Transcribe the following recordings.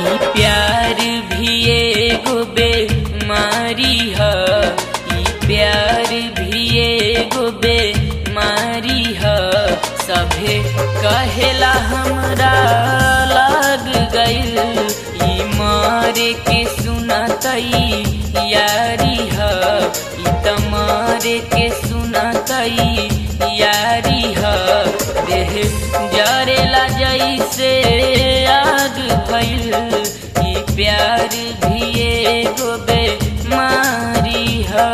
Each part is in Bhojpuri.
ई प्यार भी एगो बेमारी ह ई प्यार भी एगो बेमारी ह सभे कहेला हमरा लाग गइल ई मारे के सुनतई यारी ह ई तमारे के सुनतई यारी ह देह जरेला जैसे आग भइल ई प्यार भी एगो बेमारी ह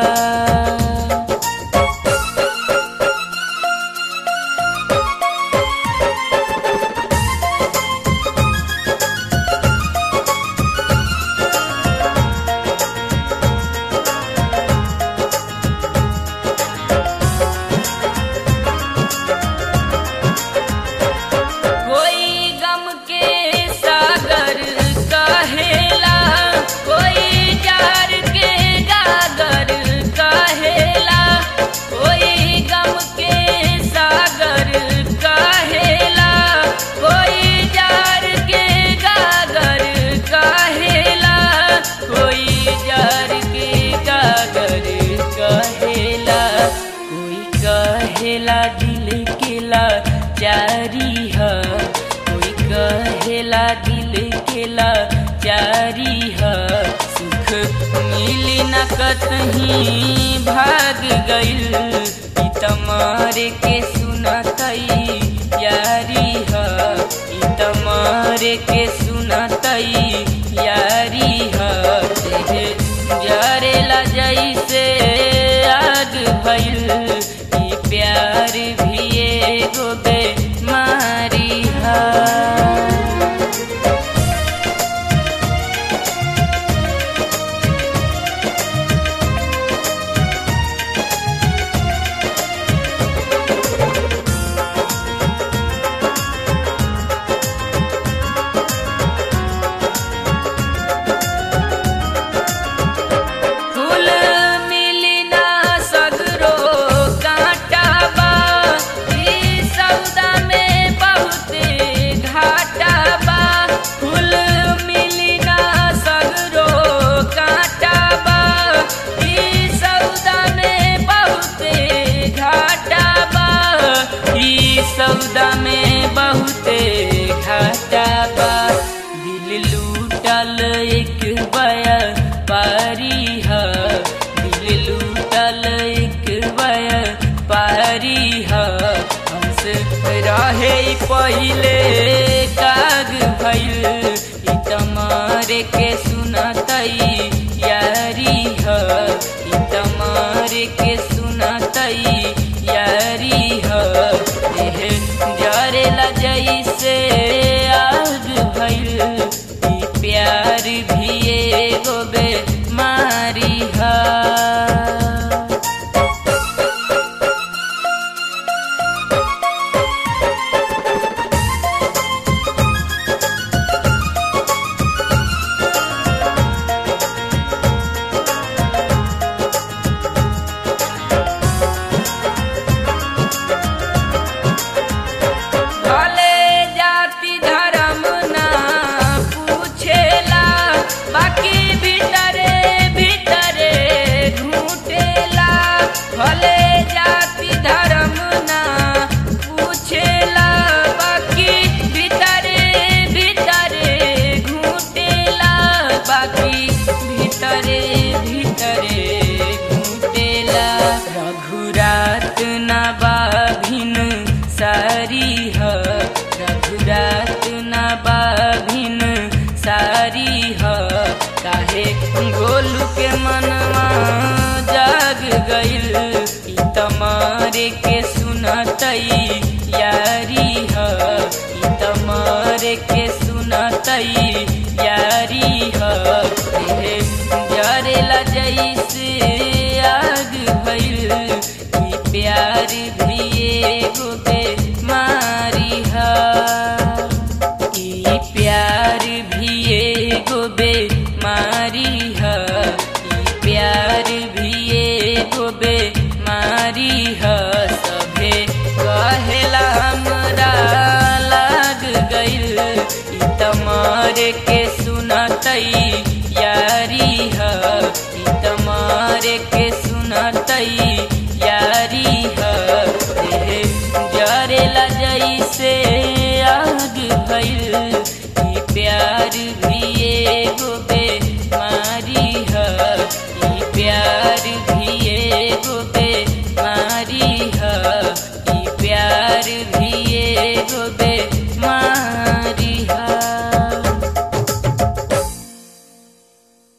कोई गम के सागर कहेला कोई जार के गागर कहेला कोई गम के सागर कहेला कोई जार के गागर कहेला कोई जार के गागर कहेला कोई कहेला दिल केला जारी ह कोई कहेला दिल केला जारी ह सुख मिली न कतहीं भाग गइल ई तमारे के सुनतई यारी ह ई तमारे के सुनतई यारी ह देह जरेला जैसे आग भइल ई प्यार भी एगो बेमारी ह फूल मिली ना सगरो कांटा बा ई सौदा में बहुते घाटा बा फूल मिली ना सगरो कांटा बा ई सौदा में बहुते घाटा बा ई सौदा में बहुते घाटा बा दिल लूटल एक बया पारी ह दिल लूटल एक बया पारी ह हमसे रहे ई पहिले काग भइल ई तमारे के सुनतई यारी ह ई तमारे के सुनतई यारी ह देह जरेला जैसे आग भइल ई प्यार भी एगो बेमारी ह भले जाति धर्म ना पूछेला बाकी भीतरे भीतरे घूटेला भले जाति धर्म ना पूछेला बाकी भीतरे भीतरे घूटेला बाकी भीतरे भीतरे घूटेला रघुरात ना बाभिन सारी ह रघुरात ना बाभिन सारी ह काहे गोलू के मनवा जाग गइल ई तमारे के सुनतई यारी ह ई तमारे के सुनतई यारी ह देह जरेला जैसे आग भइल ई प्यार भी एगो बेमारी ह ई प्यार भी एगो बेमारी ह ई प्यार भी एगो बेमारी ह सभे कहेला हमरा लाग गइल ई तमारे के सुन सुनतई यारी ह ई त मारे के सुनतई